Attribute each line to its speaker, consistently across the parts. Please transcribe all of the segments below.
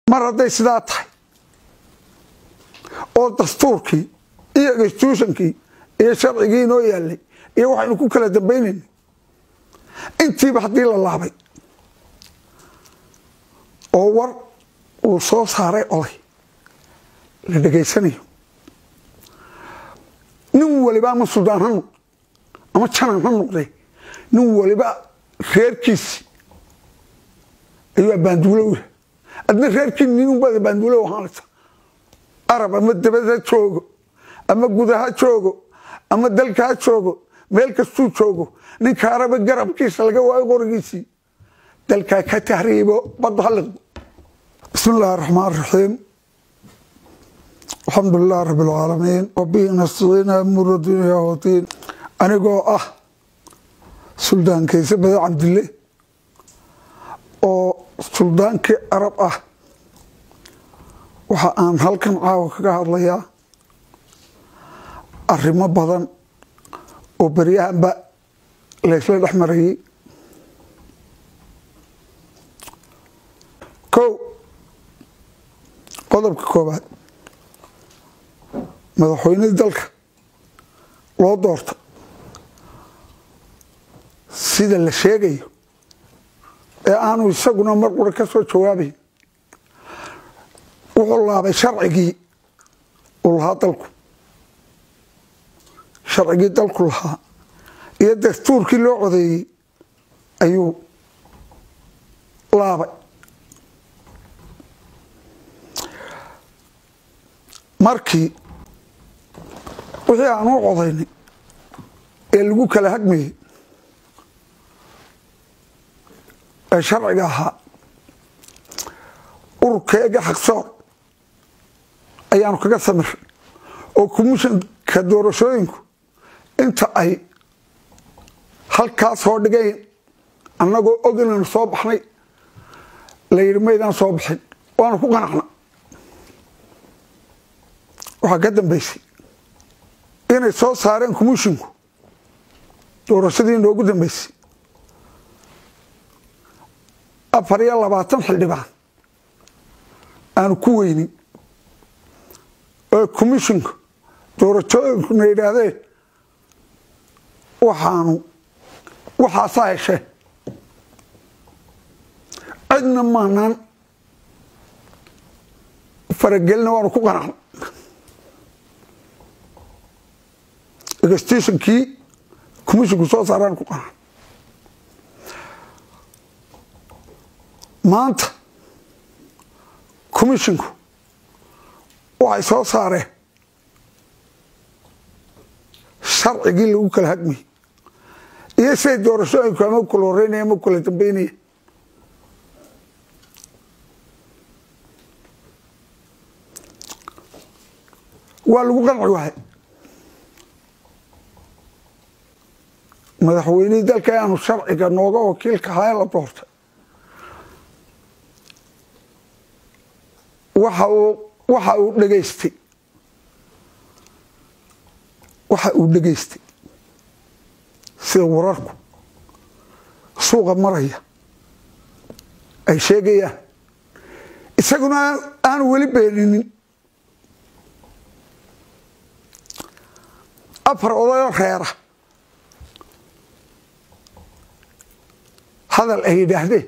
Speaker 1: mar hadday sidaa tahay oo dastuurkii iyo constitutionkii iyo sharcigii inoo yaalay iyo waxaynu ku kala dambaynayna intiiba haddii la laabay oo war uu soo saaray oday la dhegaysanayo nin waliba ama suldaan ha noqde ama janan ha noqdee nin waliba reerkiisi ayuu abaanduulo u yahay adna reerkii ninunbaad abaanduulo ahaanaysa arab ama dabad ha joogo ama guda ha joogo ama dalka ha joogo meel kastuu joogo ninka araba garabkiisa laga waayo qorigiisii dalkaa ka tahriibo badda ha liqdo bismi illaahi raxmaan raxiim alxamdu lilah rabi alcaalamiin wabihi nastaciina amura dunya wadiin anigoo ah suldaan kayse bade cabdille oo suldaankii arab ah waxa aan halkan caawa kaga hadlayaa arrimo badan oo beryahanba laysla dhex marayay kow qodobka koobaad madaxweynihii dalka loo doorta sida la sheegayo ee aanu isaguna mar qura ka soo jawaabayn wuxuu laabay sharcigii uu lahaa dalku sharcigii dalku lahaa iyo dastuurkii loo codeeyey ayuu laabay markii wixii aan u codaynay ee lagu kala hagmayey ee sharciga ahaa ururkeega xaqsoor ayaanu kaga samiray oo commissionka doorashooyinku inta ay halkaa soo dhigayn annagoo og inaynu soo baxnay la yidhi maydaan soo baxin waanu ku qanacna waxaa ka dambaysay inay soo saareen commisshinku doorashadii noogu dambaysay afar iyo labaatan xildhibaan aanu ku weynin oo commisshinku doorashooyinkuna yidhaahdeen waxaanu waxaasaa heshee cidna maanaan faragelina waanu ku qanacna egstationkii commisshinku soo saaraan ku qanacna maanta commisshinku waxay soo saareen sharcigii lagu kala hagmayay iyo siday doorashooyinku ama kala horeynaya ama kala dambeynaya waa lagu qanci wahay madaxweynihii dalka aanu sharciga nooga wakiilka ahaa ee la doortay waxa uu waxa uu dhegaystay waxa uu dhegaystay sida wararku suuqa maraya ay sheegayaan isaguna aanu weli beeninin afar odayoo reera hadal ay yidhaahdeen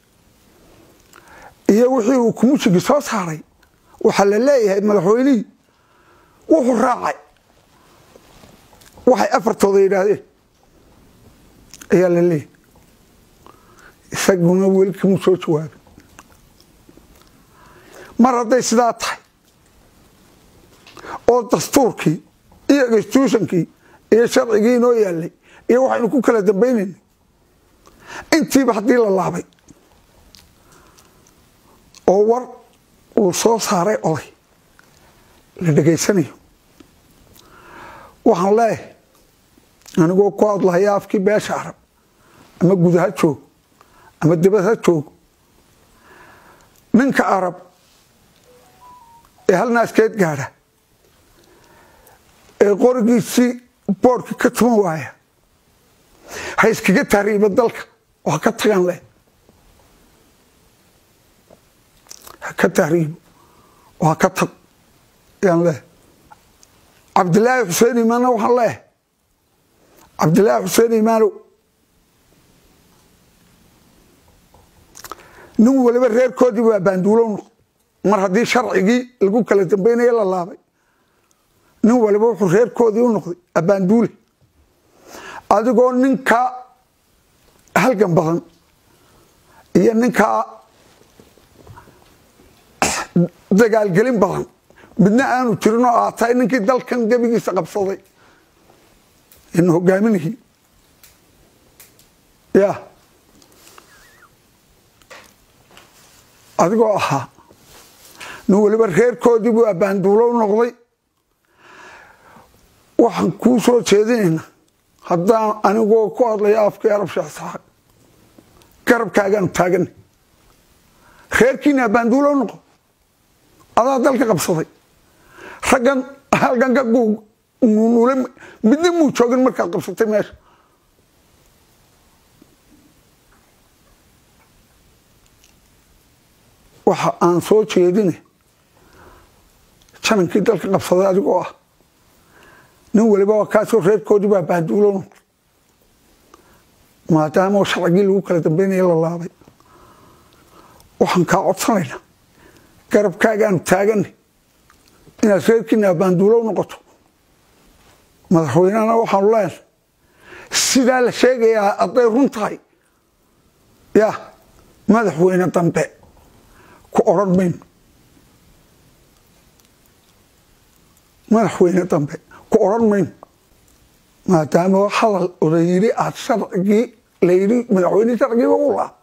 Speaker 1: iyo wixii uu kumushigi soo saaray waxaa la leeyahay madaxweynihii wuxuu raacay waxay afartooda yidhaahdeen ayaa la leeyahay isaguna weli kamuu soo jawaabin mar hadday sidaa tahay oo dastuurkii iyo constitutionkii iyo sharcigii inoo yaalay iyo waxaynu ku kala dambaynayna intiiba haddii la laabay oo war uu soo saaray oday la dhegaysanayo waxaan leeyahay anigoo ku hadlahaya afkii beesha arab ama guda ha joogo ama dibad ha joogo ninka arab ee hal naaskeed gaadha ee qorigiisii boorhkii ka tuman waaya ha iskaga tahriiba dalka oo ha ka tagaan leh ha ka tahriibo oo ha ka tag ayaan leehay cabdilaahi xuseen imaanna waxaan leehay cabdilaahi xuseen imaanow nin waliba reerkoodii waa baanduulow noqday mar haddii sharcigii lagu kala dambeynaya la laabay nin waliba wuxuu reerkoodii u noqday abaanduule adigoo ninkaa halgan badan iyo ninkaa dagaalgelin badan midna aanu jirin oo aad tahay ninkii dalkan gebigiisa qabsaday ina hogaaminihii ya adigoo ahaa nin waliba reerkoodii buu abaanduulo u noqday waxaan kuu soo jeedinayna haddaan anigoo ku hadlaya afkii arab sheeksaxaaq garabkaagaanu taagana reerkiina abaanduulo u noqo adaa dalka qabsaday raggan halgan ka nuule midna muu joogin markaad qabsatay meesha waxa aan soo jeedina janankii dalka qabsaday adigoo ah nin waliba waa kaasoo reerkoodii baa baanduulo noqday maadaama sharcigii lagu kala dambeynaya la laabay waxaan kaa codsanaynaa garabkaagaanu taaganay inaad reerkiina abaanduulo u noqoto madaxweynehana waxaanu leenahay sidaa la sheegayaa hadday run tahay ya madaxweyne dambe ku odhan mayno madaxweyne dambe ku odhan mayno maadaama hadal oda yidhi aad sharcigii layidhi madaxweyne sharcigiiba u laa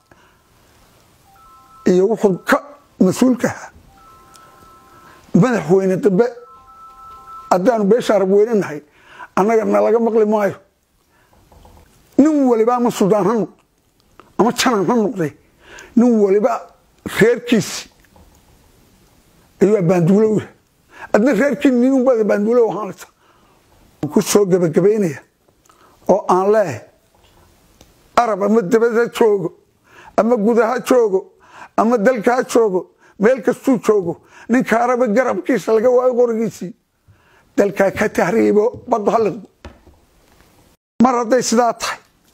Speaker 1: iyo wuxuu ka mas-uulkaha madaxweyne dambe haddaanu beesha arab weyne nahay annaga nalaga maqli maayo nin waliba ama suldaan ha noqdo ama janan ha noqday nin waliba reerkiisi ayuu abaanduulo u yahay adna reerkii ninunbaad abaanduulo ahaanaysa ku soo gebagabaynaya oo aan leehay arab ama dabad ha joogo ama guda ha joogo ama dalka ha joogo meel kastuu joogo ninka araba garabkiisa laga waayo qorigiisii dalkaa ka tahriibo badda haliqdo mar hadday sidaa tahay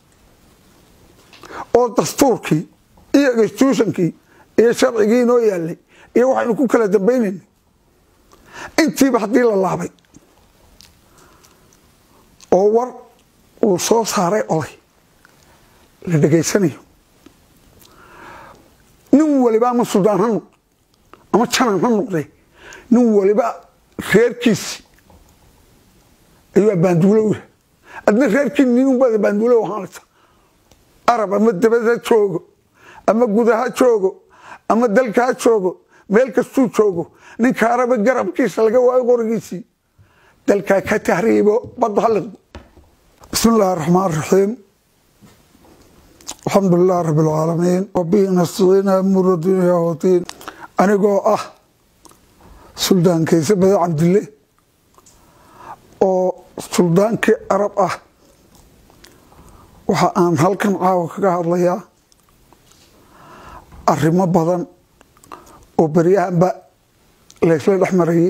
Speaker 1: oo dastuurkii iyo constitutionkii iyo sharcigii inoo yaalay iyo waxaynu ku kala dambaynayna intiiba haddii la laabay oo war uu soo saaray oday la dhegaysanayo nin waliba ama suldaan ha noqdo ama janan ha noqday nin waliba reerkiisi ayuu abaanduulo u yahay adna reerkii ninunbaad abaanduulo ahaanaysa arab ama dabad ha joogo ama guda ha joogo ama dalka ha joogo meel kastuu joogo ninka araba garabkiisa laga waayo qorigiisii dalkaa ka tahriibo badda haliqdo bismi illaahi raxmaan raxiim alxamdu lilah rabi alcaalamiin wabihi nastaciina amura dunya wadiin anigoo ah suldaan kayse bada cabdille oo suldaankii arab ah waxa aan halkan caawa kaga hadlayaa arrimo badan oo beryahanba laysla dhex marayay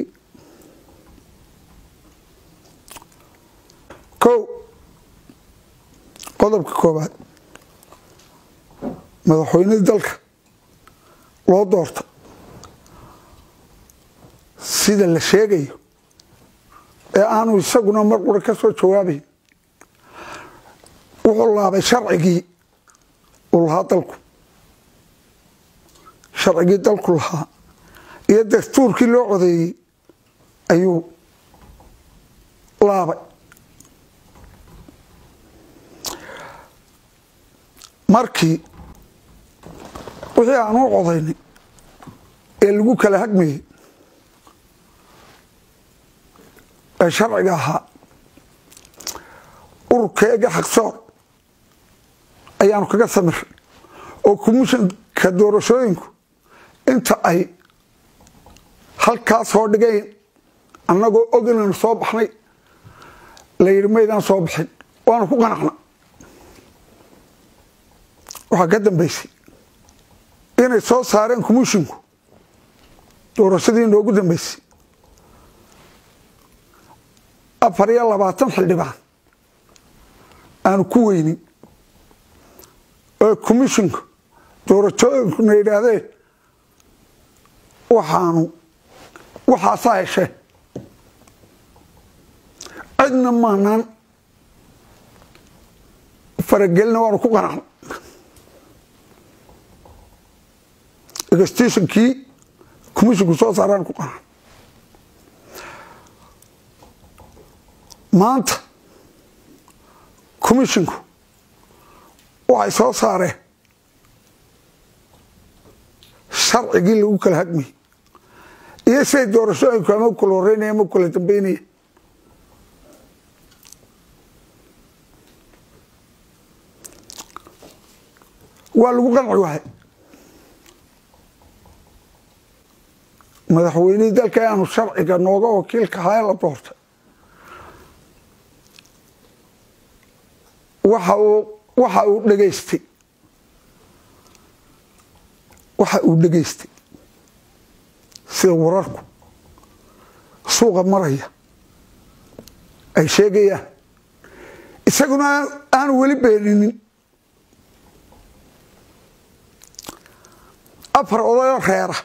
Speaker 1: kow qodobka koobaad madaxweynihii dalka loo doorta sida la sheegayo ee aanu isaguna mar qura ka soo jawaabayn wuxuu laabay sharcigii uu lahaa dalku sharcigii dalku lahaa iyo dastuurkii loo codeeyey ayuu laabay markii wixii aan u codaynay ee lagu kala hagmayey ee sharciga ahaa ururkeega xaqsoor ayaanu kaga samiray oo commishanka doorashooyinku inta ay halkaa soo dhigayn annagoo og inaynu soo baxnay la yidhi maydaan soo bixin waanu ku qanacna waxaa ka dambaysay inay soo saareen commushinku doorashadii noogu dambeysay afar iyo labaatan xildhibaan aanu ku weynin oo commisshinku doorashooyinkuna yidhaahdeen waxaanu waxaasaa hesheen cidna maanaan faragelina waanu ku qanacna egstationkii commisshinku soo saaraan ku qanacna maanta commisshinku waxay soo saareen sharcigii lagu kala hadmayay iyo siday doorashooyinku ama kula horeynaya ama kula dambeynaya waa lagu qanci wahay madaxweynihii dalka aanu sharciga nooga wakiilka ahaa ee la doortay waxa uu waxa uu dhegaystay waxa uu dhegaystay sida wararku suuqa maraya ay sheegayaan isaguna aanu weli beeninin afar odayoo reera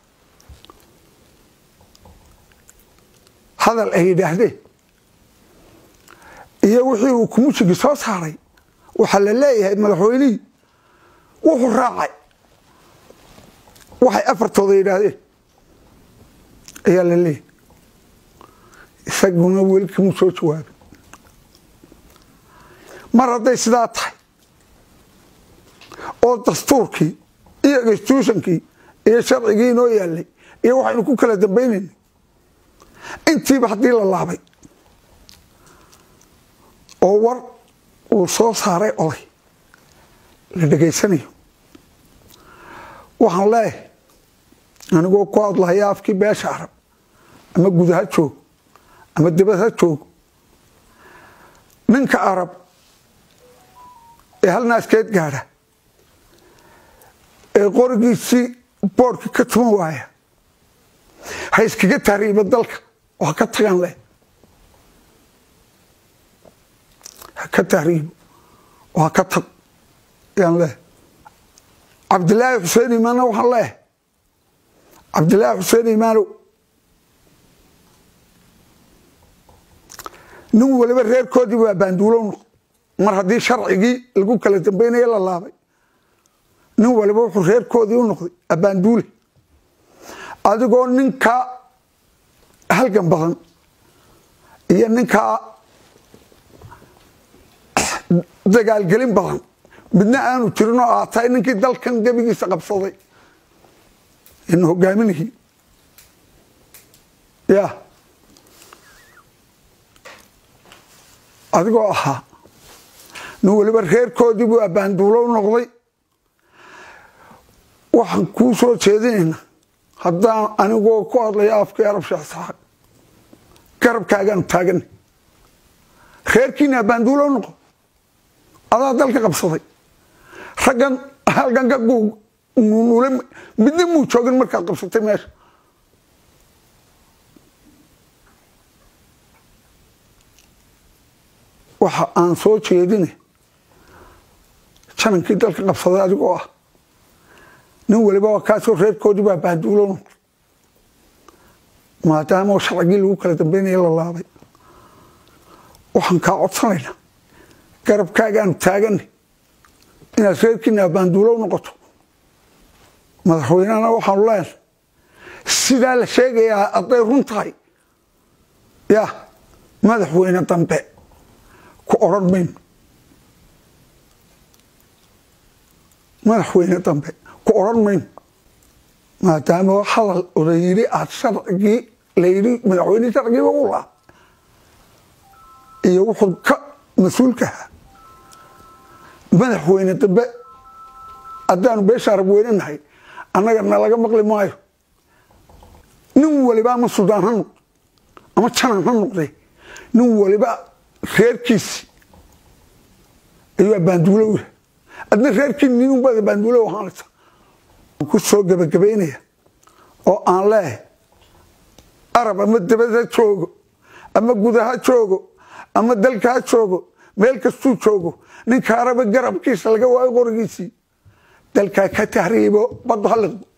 Speaker 1: hadal ay yidhaahdeen iyo wixii uu kumushigi soo saaray waxaa la leeyahay madaxweynihii wuxuu raacay waxay afartooda yidhaahdeen ayaa la leeyahay isaguna weli kamuu soo jawaabay mar hadday sidaa tahay oo dastuurkii iyo constitutionkii iyo sharcigii inoo yaalay iyo waxaynu ku kala dambaynaynay intiiba haddii la laabay oo war uu soo saaray oday la dhegaysanayo waxaan leeyahay anigoo ku hadlahaya afkii beesha arab ama gud ha joog ama dibad ha joog ninka arab ee hal naaskeed gaadha ee qorigiisii boorhkii ka tuman waaya ha iskaga tahriiba dalka oo ha ka tagan leh ha ka tahriibo oo ha ka tag yaan leh cabdilaahi xuseen imaanna waxaan leehay cabdilaahi xuseen imaanow nin waliba reerkoodii waa baanduulow noqo mar haddii sharcigii lagu kala dambaynayo la laabay nin waliba wuxuu reerkoodii u noqday abaanduule adigoo ninkaa halgan badan iyo ninkaa dagaalgelin badan midna aanu jirin oo aad tahay ninkii dalkan gebigiisa qabsaday ina hogaaminihii ya adigoo ahaa nin waliba reerkoodii buu abaanduulo u noqday waxaan kuu soo jeedinayna haddaan anigoo ku hadlaya afkii arab sheeksaaq garabkaagaanu taagana reerkiina abaanduulo noqo adaa dalka qabsaday raggan halkan ka nuule midna muu joogin markaad qabsatay meesha waxa aan soo jeedina janankii dalka qabsaday adigoo ah nin waliba waa kaasoo reerkoodii baa baanduulo noqday maadaama sharcigii lagu kala dambeynaya la laabay waxaan kaa codsanaynaa garabkaagaanu taaganay inaad reerkiina abaanduulow noqoto madaxweynehana waxaanu leenahay sidaa la sheegayaa hadday run tahay ya madaxweyne dambe ku odhan mayno madaxweyne dambe ku odhan mayno maadaama hadal oday yidhi aad sharcigii la yidhi madaxweyne sharcigiiba u laa iyo wuxuu ka mas-uulkaha madaxweyne dambe haddaanu beesha arab weyne nahay annaga nalaga maqli maayo nin waliba ama suldaan ha noqdo ama janan ha noqdee nin waliba reerkiisi ayuu abaanduulo u yahay adna reerkii ninunbaad abaanduulo ahaanaysa ku soo gebagabaynaya oo aan leeh arab ama dabad ha joogo ama guda ha joogo ama dalka ha joogo meel kastuu joogo ninka araba garabkiisa laga waayo qorigiisii dalkaa ka tahriibo baddo ha liqdo